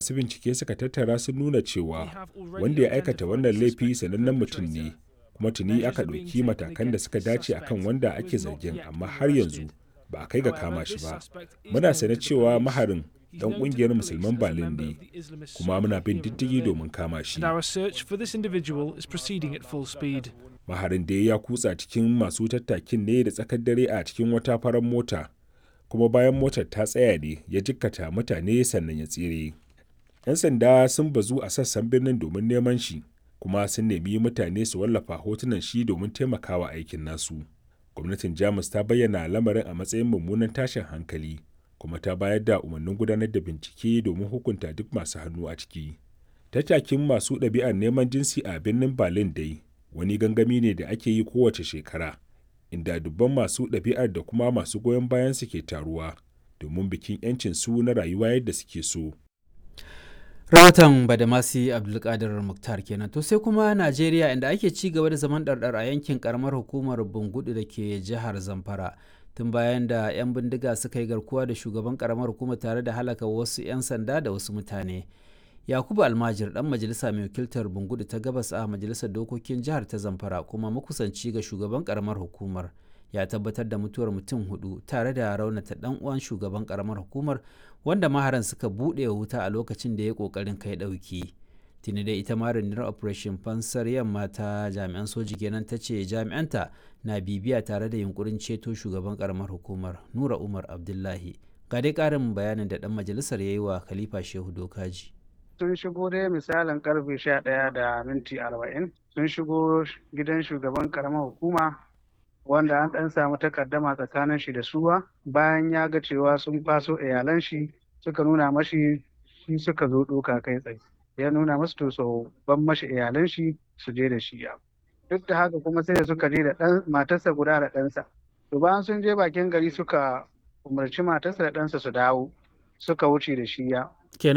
masu bincike suka tattara sun nuna cewa wanda ya aikata wannan laifi sanannen mutum ne kuma tuni aka ɗauki matakan da suka dace akan wanda ake zargin amma har yanzu ba a kai ga kama shi ba muna sane cewa maharin dan kungiyar musulman Berlin ne kuma muna bin diddigi domin kama shi maharin da ya kutsa cikin masu tattakin ne da tsakar dare a cikin wata farar mota kuma bayan motar ta tsaya ne ya jikkata mutane sannan ya tsire 'yan sanda sun bazu a sassan birnin domin neman shi kuma sun nemi mutane su wallafa hotunan shi domin taimakawa aikin nasu gwamnatin jamus ta bayyana lamarin a matsayin mummunan tashin hankali kuma ta bayar da umarnin gudanar da bincike domin hukunta duk masu hannu a ciki tattakin masu ɗabi'ar neman jinsi a birnin berlin dai wani gangami ne da ake yi kowace shekara inda dubban masu ɗabi'ar da kuma masu goyon bayan su ke taruwa domin bikin 'yancin su na rayuwa yadda suke so rahoton badamasi abdulkadir muktar kenan to sai kuma najeriya inda ake ci gaba da zaman ɗarɗar a yankin karamar hukumar bungudu da ke jihar zamfara tun bayan da 'yan bindiga suka yi garkuwa da shugaban karamar hukumar tare da halaka wasu 'yan sanda da wasu mutane yakubu almajir dan majalisa mai wakiltar bungudu ta gabas a majalisar dokokin jihar ta zamfara kuma makusanci ga shugaban karamar hukumar ya tabbatar da mutuwar mutum hudu tare da raunata dan uwan shugaban karamar hukumar wanda maharan suka buɗe wuta a lokacin da ya kokarin kai ɗauki tuni da ita ma rundunar operation fansar yamma ta jami'an soji kenan ta ce jami'anta na bibiya tare da yunkurin ceto shugaban karamar hukumar nura umar abdullahi ga dai ƙarin bayanin da dan majalisar ya yi wa khalifa shehu dokaji sun shigo dai misalin karfe sha ɗaya da minti arba'in sun shigo gidan shugaban karamar hukuma wanda an ɗan samu takaddama tsakanin shi da suwa bayan ya ga cewa sun faso iyalan shi suka nuna mashi shi suka zo ɗoka kai tsaye ya nuna masu to so ban mashi iyalan shi su je da shi ya duk da haka kuma sai da suka je da ɗan matarsa guda da ɗansa to bayan sun je bakin gari suka umarci matarsa da ɗansa su dawo suka wuce da shi ya